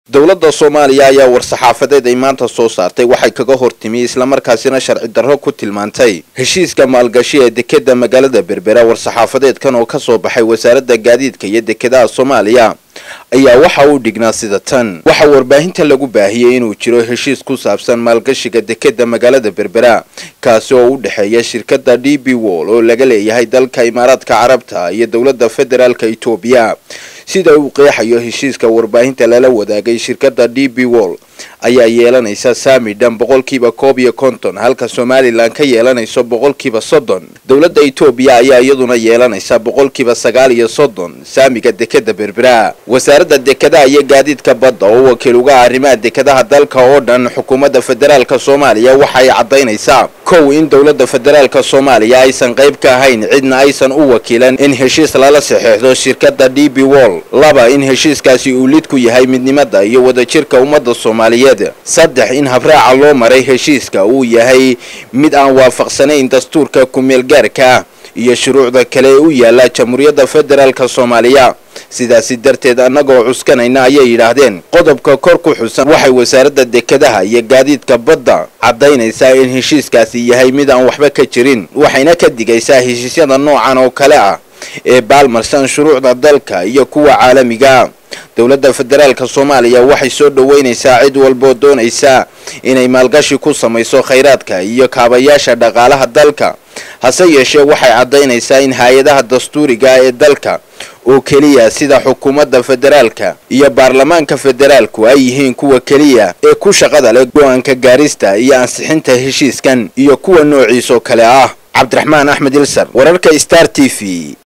dowladda soomaaliya ayaa war-saxaafadeed ay maanta soo saartay waxay kaga hortimi islamarkaasina sharci darro ku tilmaantay heshiiska maalgashi ee dekeda magaalada berbera war-saxaafadeedkan oo kasoo baxay wasaaradda gaadiidka iyo dekedaha soomaaliya ayaa waxa uu dhignaa sida tan waxaa warbaahinta lagu baahiyey inuu jiro heshiis ku saabsan maalgashiga dekeda magaalada berbera kaasi oo u dhexeeya shirkadda d b wall oo laga leeyahay dalka imaaraadka carabta iyo dowladda federaalka etoobiya sida uu qeexayo heshiiska warbaahinta lala wadaagay shirkadda d b wall ayaa yeelanaysa saami dhan boqolkiiba koob iyo konton halka somalilan ka yeelanayso boqolkiiba soddon dowladda etoobiya ayaa iyaduna yeelanaysa boqolkiiba sagaal iyo soddon saamiga dekeda berbera wasaaradda dekedaha iyo gaadiidka badda oo wakiil uga arrimaha dekedaha dalka oo dhan xukuumadda federaalka soomaaliya waxa ay caddaynaysaa kow in dowladda federaalka soomaaliya aysan qayb ka ahayn cidna aysan u wakiilan in heshiis lala saxeexdo shirkadda d b wall laba in heshiiskaasi uu lid ku yahay midnimada iyo wadajirka ummadda soomaaliyeed saddex in habraaca loo maray heshiiska uu yahay mid aan waafaqsanayn dastuurka ku-meelgaarka ah iyo shuruucda kale ee u yaala jamhuuriyadda federaalka soomaaliya sidaasi darteed annagoo cuskanayna ayay yidhaahdeen qodobka kor ku xusan waxay wasaaradda dekedaha iyo gaadiidka badda caddaynaysaa in heshiiskaasi yahay mid aan waxba ka jirin waxayna ka digaysaa heshiisyada noocan oo kale ah ee baalmarsan shuruucda dalka iyo kuwa caalamiga dowladda federaalka soomaaliya waxay soo dhoweynaysaa cid walboo doonaysa inay maalgashi ku samayso khayraadka iyo kaabayaasha dhaqaalaha dalka hase yeeshee waxay caddaynaysaa in hay-adaha dastuuriga ee dalka oo keliya sida xukuumadda federaalka iyo baarlamaanka federaalku ay yihiin kuwa keliya ee ku shaqada leh go-aanka gaarista iyo ansixinta heshiiskan iyo kuwa noociisoo kale ah cabdiraxmaan axmed ilsar wararka star t v